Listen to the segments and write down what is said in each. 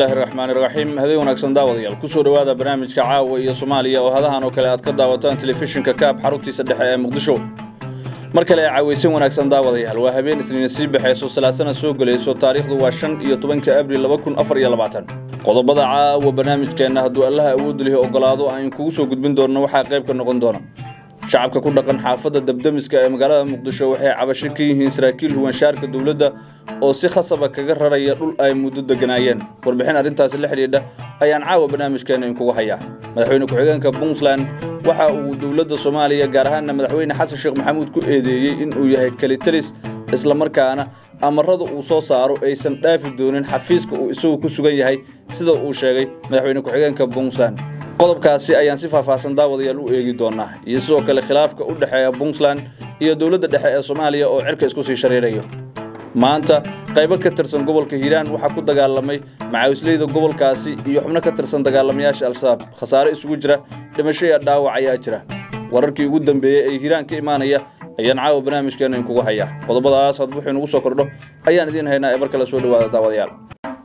bismillaahi raxmaani raxiim habeen wanaagsan daawadayaal kusoo dhowaada barnaamijka caawa iyo soomaaliya oo hadahan oo kale aad ka daawataan telefishinka kaab xaruntiisa dhexe ee muqdisho mar kale caawaysan wanaagsan daawadayaal waa habeen isniina sii baxayso salaasana soo gelayso taariikhdu waa shan iyo tobanka abril laba kun afar iyo labaatan qodobada caawa barnaamijkeenna hadduu allaha awoodda lihi ogolaado aan kugu soo gudbin doonno waxaa qayb ka noqon doona shacabka ku dhaqan xaafadda dabdamiska ee magaalada muqdisho waxay cabasho ka yihiin saraakiil huwanshaarka dowladda oo si khasaba kaga raraya dhul ay muddo deganaayeen warbixin arrintaasi la xidhiidha ayaan caawa barnaamijkeena inkugu hayaa madaxweyne ku-xigeenka puntland waxa uu dowladda soomaaliya gaar ahaanna madaxweyne xasan sheekh maxamuud ku eedeeyey in uu yahay kalitalis islamarkaana amarada uu soo saaro aysan dhaafi doonin xafiiska uu isagu ku sugan yahay sida uu sheegay madaxweyne ku-xigeenka puntland qodobkaasi ayaan si faahfaahsan daawadayaal u eegi doonaa iyo sidoo kale khilaafka u dhexeeya puntland iyo dowladda dhexe ee soomaaliya oo cirka isku sii shareerayo maanta qaybo ka tirsan gobolka hiiraan waxaa ku dagaalamay macaawisleyda gobolkaasi iyo xubno ka tirsan dagaalamayaasha al-shabaab khasaare isugu jira dhimasho iyo dhaawac ayaa jira wararkii ugu dambeeyey ee hiiraan ka imaanaya ayaan caawa barnaamijkeena inkugu hayaa qodobadaas had wuxuu inugu soo kordho ayaan idiin haynaa ee mar kale soo dhowaada daawadayaal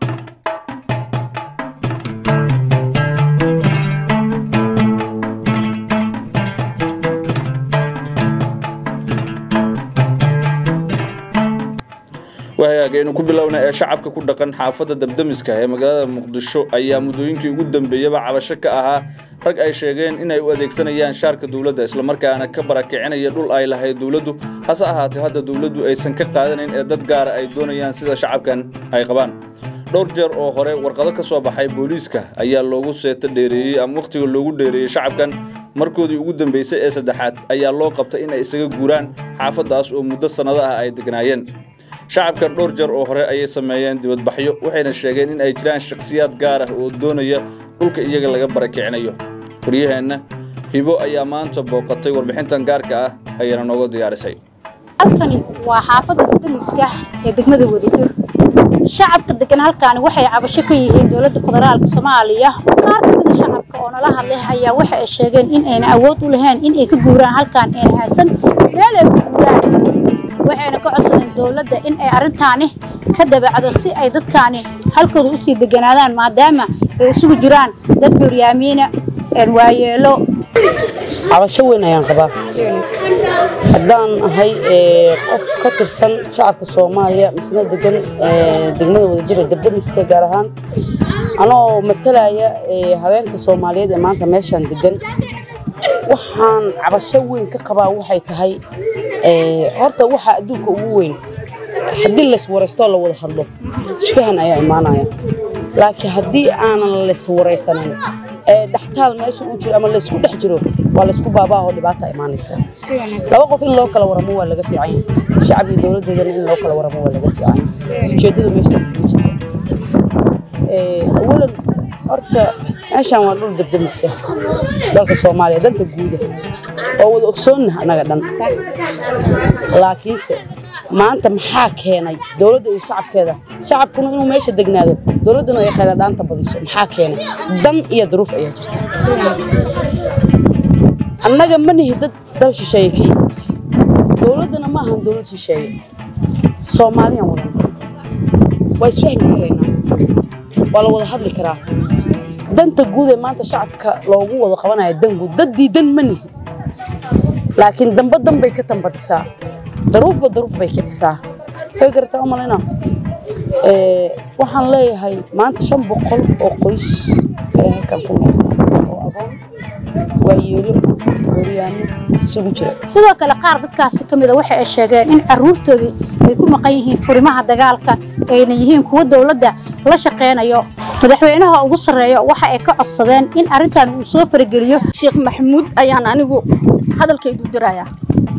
wahagaagaynu ku bilowna ee shacabka ku dhaqan xaafadda dabdamiska ee magaalada muqdisho ayaa muddooyinkii ugu dambeeyaba cabasho ka ahaa rag ay sheegeen inay u adeegsanayaan shaarka dowladda islamarkaana ka barakicinaya dhul ay lahayd dowladdu hase ahaatee hadda dowladdu aysan ka qaadanayn ee dad gaara ay doonayaan sida shacabkan ay qabaan dhowr jeer oo hore warqado ka soo baxay booliiska ayaa loogu seeto dheereeyey ama wakhtiga loogu dheereeyey shacabkan markoodii ugu dambaysay ee saddexaad ayaa loo qabtay in ay isaga guuraan xaafaddaas oo muddo sannado ah ay degnaayeen shacabkan dhowr jeer oo hore ayay sameeyeen dibadbaxyo waxayna sheegeen in ay jiraan shakhsiyaad gaar ah oo doonaya dhulka iyaga laga barakicinayo waryaheenna hibo ayaa maanta booqatay warbixintan gaarka ah ayayna nooga diyaarisay halkani waa xaafadda dabdamiska ee degmada wadajir shacabka degan halkaani waxay cabasho ka yihiin dowladda federaalka soomaaliya qaar ka mida shacabka oo nala hadlay ayaa waxa ay sheegeen in ayna awood u lahayn in ay ka guuraan halkaan ayna haysan meel ay ku guuraan waxayna ka codsadeen dowladda in ay arrintaani ka dabacdo si ay dadkaani halkooda usii deganaadaan maadaama ay isugu jiraan dad curyaamiina waayeelo cabasho weyn ayaan qabaa haddaan ahay qof ka tirsan shacabka soomaaliya misna degan degmada wadajira dabdamiska gaar ahaan anoo matalaya haweenka soomaaliyeed ee maanta meeshaan degan waxaan cabasho weyn ka qabaa waxay tahay horta waxaa adduunka ugu weyn haddii layswaraystoo la wada hadlo isfahan ayaa imaanaya laakiin haddii aanan layswaraysanin ee dhextaal meesha uu jiro ama laysku dhex jiro waa laysku baabaahoo dhibaata imaanaysa laba qof in loo kala waramo waa laga fiican yahay shacab iyo dowladdeedana in loo kala waramo waa laga fiican yahay ujeeddada meesha awalan horta meeshaan waa dhul dabdamisa dalka soomaaliya danta guuda oo wada ogsoonnaha annaga dhan laakiinse maanta maxaa keenay dowladda iyo shacabkeeda shacabkuna inuu meesha degnaado dowladduna ay khayladhaanta badiso maxaa keenay dan iyo duruuf ayaa jirta annaga ma nihi dad dal shisheeye ka yimid dowladdana ma ahan dowlad shisheeye soomaaliyaan wadan waa isfahmi karaynaa waa la wada hadli karaa danta guud ee maanta shacabka loogu wada qabanaya dan guud daddii dan ma nihi laakiin damba dan bay ka tambadisaa daruufba daruuf bay kicisaa way garataa u malayna waxaan leeyahay maanta shan boqol oo qoys ayaa halkan ku nool oo agoon waayeelo gooryaano isugu jira sidoo kale qaar dadkaasi ka mida waxa ay sheegeen in carruurtoodii ay ku maqan yihiin furimaha dagaalka ayna yihiin kuwa dowladda la shaqaynayo madaxweynaha ugu sarreeya waxa ay ka codsadeen in arrintan uu soo farageliyo sheekh maxamuud ayaan anigu hadalkaydu dirayaa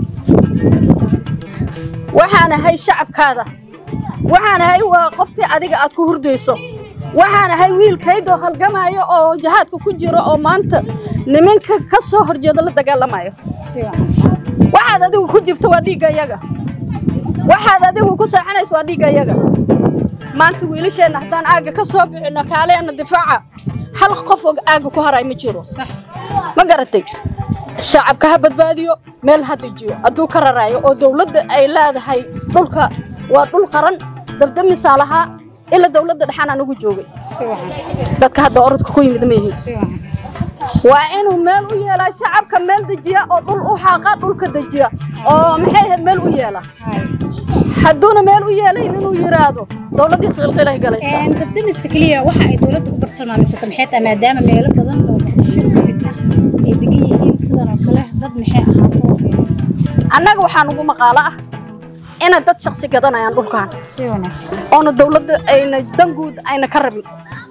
waxaan ahay shacabkaada waxaan ahay waa qofkii adiga aad ku hurdayso waxaan ahay wiilkaydoo halgamaayo oo jahaadka ku jiro oo maanta nimanka ka soo horjeedo la dagaalamayo waxaad adigu ku jirto waa dhiigga yaga waxaad adigu ku saaxanayso waa dhiigga yaga maanta wiilasheenna haddaan aagga ka soo bixinno kaaleenna difaaca hal qof oo aagga ku haray ma jiro ma garatay shacabka ha badbaadiyo meel ha dejiyo hadduu ka raraayo oo dowladda ay leedahay dhulka waa dhul qaran dabdamisaa lahaa ilaa dowladda dhexaan anigu joogay dadka hadda orodka ku yimid ma yihiin waa inuu meel u yeelaa shacabka meel dejiya oo dhul u xaaqa dhulka dejiya oo maxay ahayd meel u yeela hadduuna meel u yeelayn inuu yiraahdo dowladdii isqilqilay galaysaa dabdamiska keliya waxa ay dowladda u bartilmaamaysata maxay tahay maadaama meelo badan oo muqdisho ka mid ah ay degan yihiin sidan oo kale dad maxay ahaato annaga waxaa nugu maqaalo ah inay dad shaksi gadanayaan dhulkan si wanaagsan oona dowladda ayna danguud ayna ka rabin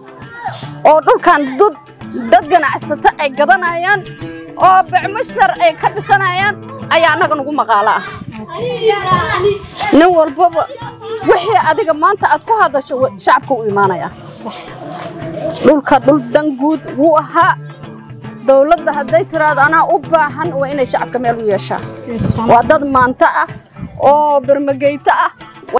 oo dhulkan dad dad ganacsato ay gadanayaan oo becmushtar ay ka dhisanayaan ayaa annaga nugu maqaalo ah nin walbaba wixii adiga maanta aad ku hadasho wa- shacabka u imaanaya dhulka dhul danguud wuu ahaa dowladda hadday tiraahdo anaa u baahan waa inay shacabka meel u yeeshaa waa dad maanta ah oo bermageyto ah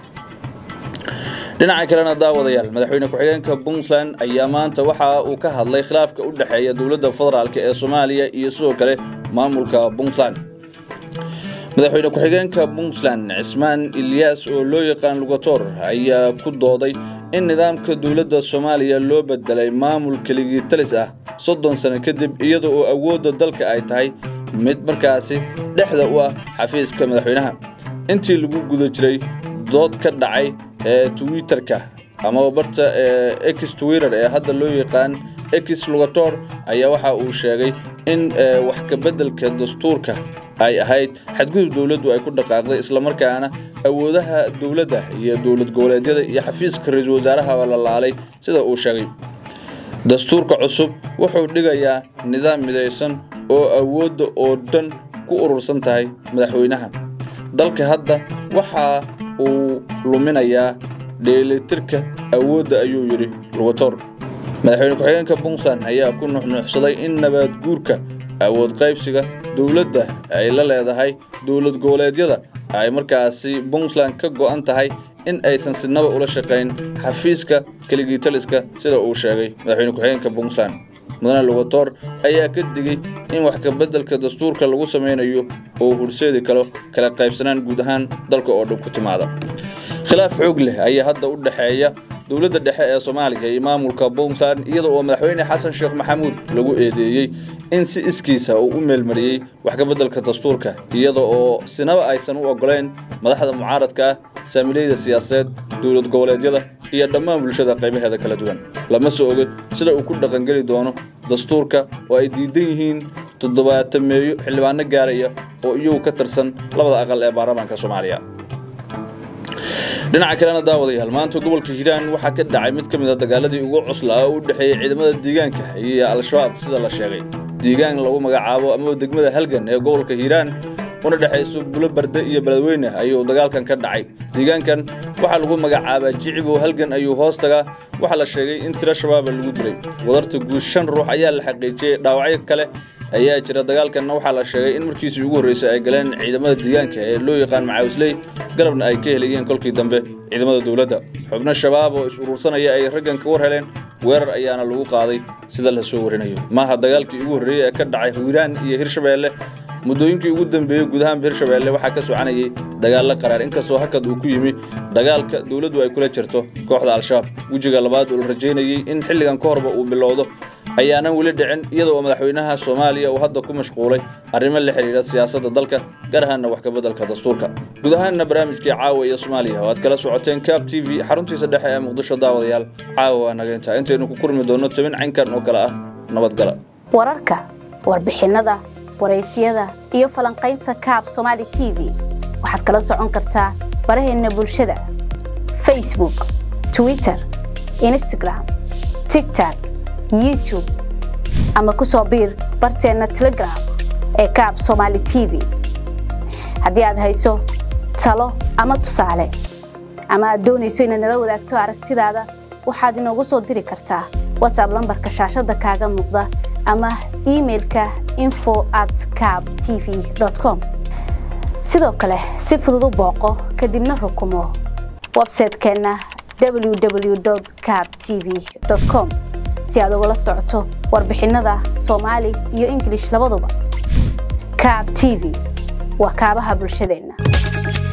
dhinaca kalena daawadayaal madaxweyne ku-xigeenka puntland ayaa maanta waxa uu ka hadlay khilaafka u dhexeeya dowladda federaalk ee soomaaliya iyo sidoo kale maamulka puntland madaxweyne ku-xigeenka puntland cismaan ilyaas oo loo yaqaan lugator ayaa ku dooday in nidaamka dowladda soomaaliya loo bedelay maamul keligii talis ah soddon sano kadib iyada oo awoodda dalka ay tahay mid markaasi dhexda u ah xafiiska madaxweynaha intii lagu guda jiray dood ka dhacay ee twitterka amaba barta ee ex twitter ee hadda loo yaqaan ex lugator ayaa waxa uu sheegay in ee, wax ka beddelka dastuurka ay ahayd xadgudub dowladdu ay ku dhaqaaqday islamarkaana awoodaha dowladda iyo dowlad goboleedyada iyo xafiiska ra-iisul wasaarahaba la laalay sida uu sheegay dastuurka cusub wuxuu dhigayaa nidaam midaysan oo awoodda oo dhan ku urursan tahay madaxweynaha dalka hadda waxa uu luminayaa dheelitirka awoodda ayuu yidhi lugator madaxweyne ku-xigeenka puntland ayaa ku nuxnuuxsaday in nabaad guurka awood qaybsiga dowladda ay la leedahay dowlad goboleedyada ay markaasi puntland ka go'an tahay in aysan sinaba ula shaqayn xafiiska keligitaliska sida uu sheegay madaxweyne ku-xigeenka puntland mudane lugator ayaa ka digay in wax ka beddelka dastuurka lagu samaynayo oo horseedi karo kala qaybsanaan guud ahaan dalka oo dhan ku timaada khilaaf xoog leh ayaa hadda u dhexeeya dowladda dhexe ee soomaaliya iyo maamulka puntland iyada oo madaxweyne xasan sheekh maxamuud lagu eedeeyey in si iskiisa uu u meelmariyey wax ka beddelka dastuurka iyada oo sinaba aysan u oggolayn madaxda mucaaradka ah saamileyda siyaasadeed dowlad goboleedyada iyo dhammaan bulshada qaybaheeda kala duwan lama soo oga sida uu ku dhaqangeli doono dastuurka oo ay diidan yihiin toddobaatameeyo xildhibaano gaaraya oo iyagu ka tirsan labada aqal ee baarlamaanka soomaaliya dhinaca kalena daawadayaal maanta gobolka hiiraan waxaa ka dhacay mid ka mid a dagaaladii ugu cuslaa oo u dhexeeyey ciidamada deegaanka iyo al-shabaab sida la sheegay deegaan lagu magacaabo amaba degmada halgan ee gobolka hiiraan una dhexayso bulo barde iyo beledweyne ayuu dagaalkan ka dhacay deegaankan waxaa lagu magacaabaa jicibow halgan ayuu hoos tagaa waxaa la sheegay in tiro shabaaba lagu dilay wadarta guud shan ruux ayaa la xaqiijiyey dhaawacyo kale ayaa jira dagaalkanna waxaa la sheegay in markiisii ugu horreysay ay galeen ciidamada deegaanka ee loo yaqaan macaawisley garabna ay ka helayeen kolkii dambe ciidamada dowladda xubno shabaab oo is urursanaya ay raggan ka war heleen weerar ayaana lagu qaaday sida la soo warinayo maaha dagaalkii ugu horreeyey ee ka dhacay hiiraan iyo hirshabeelle muddooyinkii ugu dambeeyey guud ahaan hirshabeelle waxaa ka soconayay dagaallo qaraar inkastoo hakad uu ku yimi dagaalka dowladdu ay kula jirto kooxda al-shabaab wejiga labaad oo la rajaynayey in xilligan ka horba uu bilowdo ayaanan weli dhicin iyada oo madaxweynaha soomaaliya uu hadda ku mashquulay arrimo la xidhiidha siyaasadda dalka gaar ahaanna wax ka beddelka dastuurka guud ahaanna barnaamijkii caawa iyo soomaaliya oo aad kala socoteen cab t v xaruntiisa dhexe ee muqdisho daawadayaal caawa waa naga intaa intaynu ku kurmi doonno tabin caynkan oo kale ah nabadgala wararka warbixinnada waraysyada iyo falanqaynta kaab somaali t v waxaad kala socon kartaa baraheenna bulshada facebook twitter instagram tigtok youtube ama ku soo biir barteenna telegram ee kaab somaali t v haddii aad hayso talo ama tusaale ama aad doonayso inaad nala wadaagto aragtidaada waxaad inoogu soo diri kartaa whatsapp lambarka shaashadda kaaga muuqda ama imailka info at cab t v com sidoo kale si fudud u booqo kadibna rukumo websaytekeenna www cab t v com si aad ugala socoto warbixinnada soomaali iyo ingilish labaduba cab t v waa kaabaha bulshadeenna